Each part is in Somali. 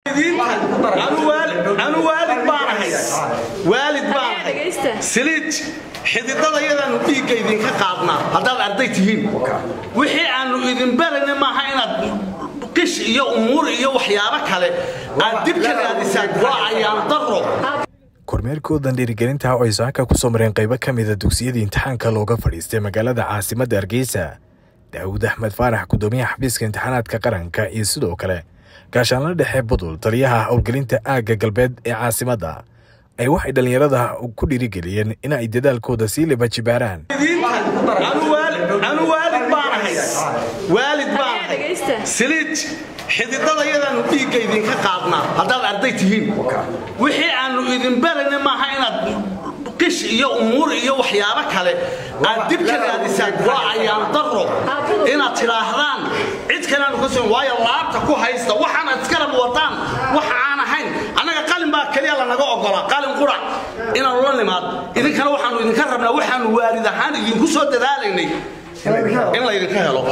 anu waalid baanahay waalid baanahay siliij xididada yadaanu dhiigga idinka qaadnaa haddaad arday tihiin wixii aanu idin barayna maaha inaad qish iyo umuur iyo waxyaabo kale aad dib ka raadisaan waa ayaan daro kormeerkoodan dhiirigelinta oo ay saaka ku soo mareen qaybo ka mida dugsiyadii imtixaanka looga fadhiistay magaalada caasimadda hargeysa daawud axmed faarax gudoomiyaha xafiiska imtixaanaadka qaranka iyo sidoo kale gaashaanla dhexe budul taliyaha howlgelinta aagga galbeed ee caasimadda ay waxay dhallinyarada ku dhiirigeliyeen in ay dadaalkooda sii libajibaaraan anu waalid baanahay waalid baanahay siliij xididada yadaanu dhiigga idinka qaadnaa haddaad arday tihiin wixii aanu idin barayna maaha inaad qish iyo umuur iyo waxyaabo kale aad dib ka raadisaan waa ayaan daro inaad tidhaahdaan cid kaleaanu ka soo waayo laabta ku haysta waxaanaad iskarab wataan waxa aan ahayn annaga qalin baa keliya lanaga ogolaa qalin qurac inaanu la nimaad idinkana waxaanu idinka rabnaa waxaanu waalid ahaan idinku soo dadaalaynay in laydinka helo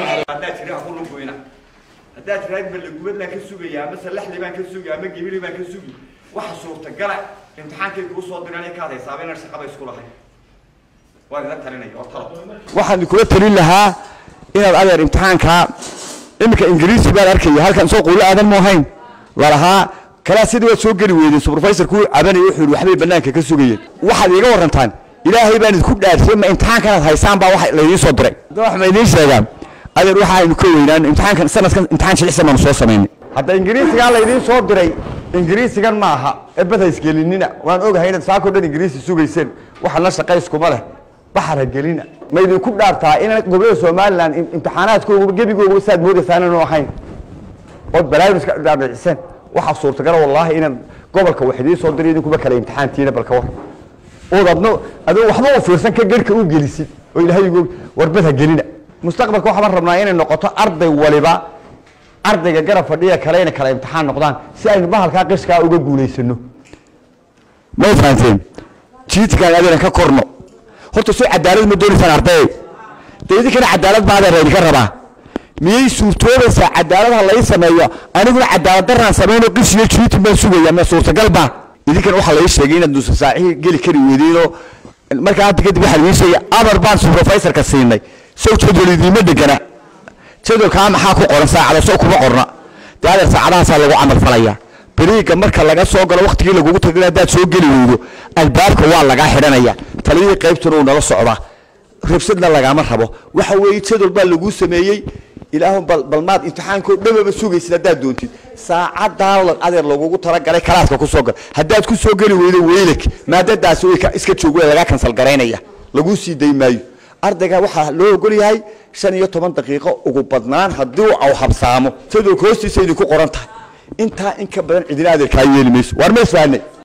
haddaad tiraad balagubad baan ka sugaya ama salaxli baan ka sugi ama gibili baan ka sugi waxa suurtagala imtixaankay kuu soo diraan ka hadaysaaba inaan shaqaba isku lahayn waan ila talinaya oo talo waxaan kula talin lahaa inaad adeer imtixaanka iminka ingiriisi baan arkaya halkan soo quulo aadan mu ahayn lalahaa kalaa sidii waad soo geli weydeen supervisorku cabanaya wuxuu yidhi waxbay bannaanka ka sugayeen waxaad iiga warantaan ilaahay baan idinku dhaartay ma imtixaankanaad haysaan baa wax laydiin soo diray wax ma idiin sheegaan adeer waxaaynu ka weynaan imtixaankan sanadkan imtixaan shicisa baanu soo samaynay hadda ingiriisigaa laydiin soo diray ingiriisigan ma aha ebad haysgelinina waan ogahay inaad saakoo dhan ingiriisi sugayseen waxa la shaqayskuma leh baxar ha gelina ma idinku dhaartaa inaan gobolada somalilan imtixaanaadkooga gebigooga saad moodaysaan inaanu ahayn ood balaayiska dhaadhiciseen waxaa suurtagala wallaahi inaan gobolka wax idiin soo diray idinkuba kale imtixaantiina balka war ood adno adoo waxba u fiirsan ka gerhka u gelisid oo ilaahay warbad ha gelina mustaqbalka waxaan rabnaa inay noqoto arday waliba ardayga garab fadhiya kale inay kala imtixaan noqdaan si aynu bahalkaa qishkaa uga guulaysano may fahanteen jiitikaan adina ka korno horta soo cadaalad ma doonaysaan ardayay dee idinkana cadaalad baa adeer idinka rabaa miyay suurtoobaysaa cadaaladaha lai sameeyo aniguna cadaalad daraan samayno qish iyo jiitin baan sugaya ma suurtagal baa idinkana waxaa lai sheegay inaad nuusa saacihii geli kari weydeenoo markaa hadda kadib waxaa idiin sheegay amar baan supervisorka siinay sow jadwal idiima dhegana jadwalkaa maxaa ku qoran saacada sow kuma qorna dee adeer saacadahaasaa lagu camal falayaa beriiga marka laga soo galo waktigii lagugu tagay haddaad soo geli weydo albaabka waa lagaa xidhanaya taliyihii qaybtuna uu nala socdaa rabsadna lagaama rabo waxa weeye jadwal baa laguu sameeyey ilaahun bal balmaad imtixaankoo dhamaba sugaysid haddaad doontid saacadaa adeer lagugu talagalay kalaaska ku soo gal haddaad ku soo geli weydo weylak maadadaasi way iska joog waa lagaa kansal garaynaya laguu sii day maayo ardayga waxaa loo ogol yahay shan iyo toban daqiiqo ugu badnaan haddii au habsaamo jadwalka hoostiisa idinku qoran tahay intaa in ka badan cidina adeerkaa yeeli mayso waar ma isfahanay